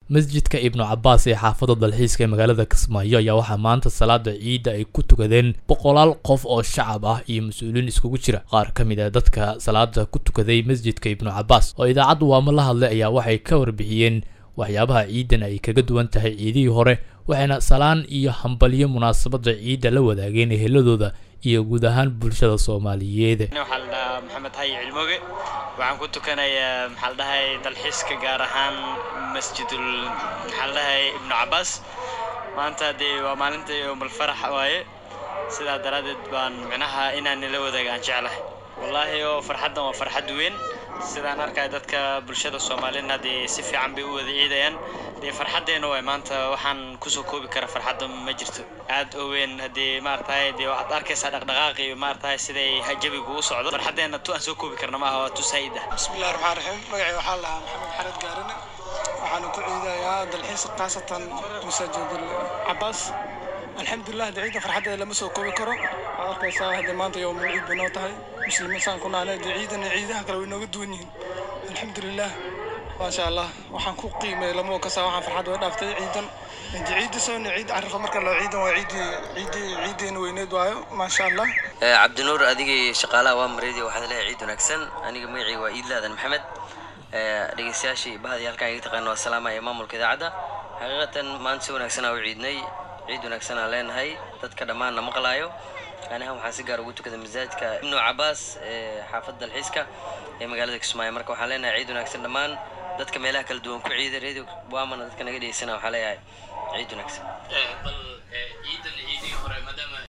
masjidka ibnu cabaas ee xaafadda dalxiiska ee magaalada kismaayo ayaa waxaa maanta salaada ciidda ay ku tukadeen boqolaal qof oo shacab ah iyo mas-uuliin iskugu jira qaar ka mid ah dadka salaada ku tukaday masjidka ibnu cabaas oo idaacadda waamo la hadlay ayaa waxay ka warbixiyeen waxyaabaha ciidan ay kaga duwan tahay ciidihii hore waxayna salaan iyo hambalyo munaasabadda ciidda la wadaageen eheladooda iyo guud ahaan bulshada soomaaliyeed waxaa la dhahaa maxamed hayi cilmoge waxaan ku tukanayaa maxaa la dhahay dalxiiska gaar ahaan masjidul maxaa la dhahay ibnu cabaas maanta dee waa maalinta yowmalfarax waaye sidaa daraaddeed baan micnaha inaan nila wadaaga aan jeclahay wallaahi oo farxaddan waa farxad weyn sidaan arkaya dadka bulshada soomaaliyedna dee si fiican bay u wada ciidayaan dee farxaddeena waay maanta waxaan kusoo koobi kara farxadda ma jirto aad oo weyn haddii maaratahay dee waxaad arkaysaa dhaqdhaqaaqi maaratahay siday jabigu u socdo farxaddeena tu aan soo koobi karna maaha waa tu saa'id ah bismillahi raxmaan raxiim magacay waxaa la dhahaa maxamed xared gaarane waxaana ku ciidayaa dalxiis khaasatan masaajidul cabaas alxamdulilah de ciidda farxaddeeda lama soo koobi karo waxaad arkaysaa haddii maanta yowmul ciid bay noo tahay muslimiin saan ku naanay dee ciidan iyo ciidaha kale way nooga duwan yihiin alxamdulilah maasha allah waxaan ku qiimay lama kasaa waxaan farxad way dhaaftay ciidan inti ciidda soona ciid carifa marka loo ciidan waa ciiddii ciiddii ciiddeena weyneed waayo maasha allah cabdinuur adigii shaqaalaha waa mareedi waxaad leeyahay ciid wanaagsan aniga magacii waa iidlaadan maxamed dhegeystayaashii bahadii halkaan iga taqaana waa salaama ee maamulka idaacadda xaqiiqatan maanta si wanaagsanaa u ciidnay ciid wanaagsan aan leenahay dadka dhammaanna maqlaayo anihan waxaan si gaar ugu tukada masaajidka ibnu cabaas ee xaafadda dalxiiska ee magaalada kismaayo marka waxaan leenahay ciid wanaagsan dhammaan dadka meelaha kala duwan ku ciida radio waamana dadka naga dhegeysana waxaa leeyahay ciid wanaagsan bal ciidan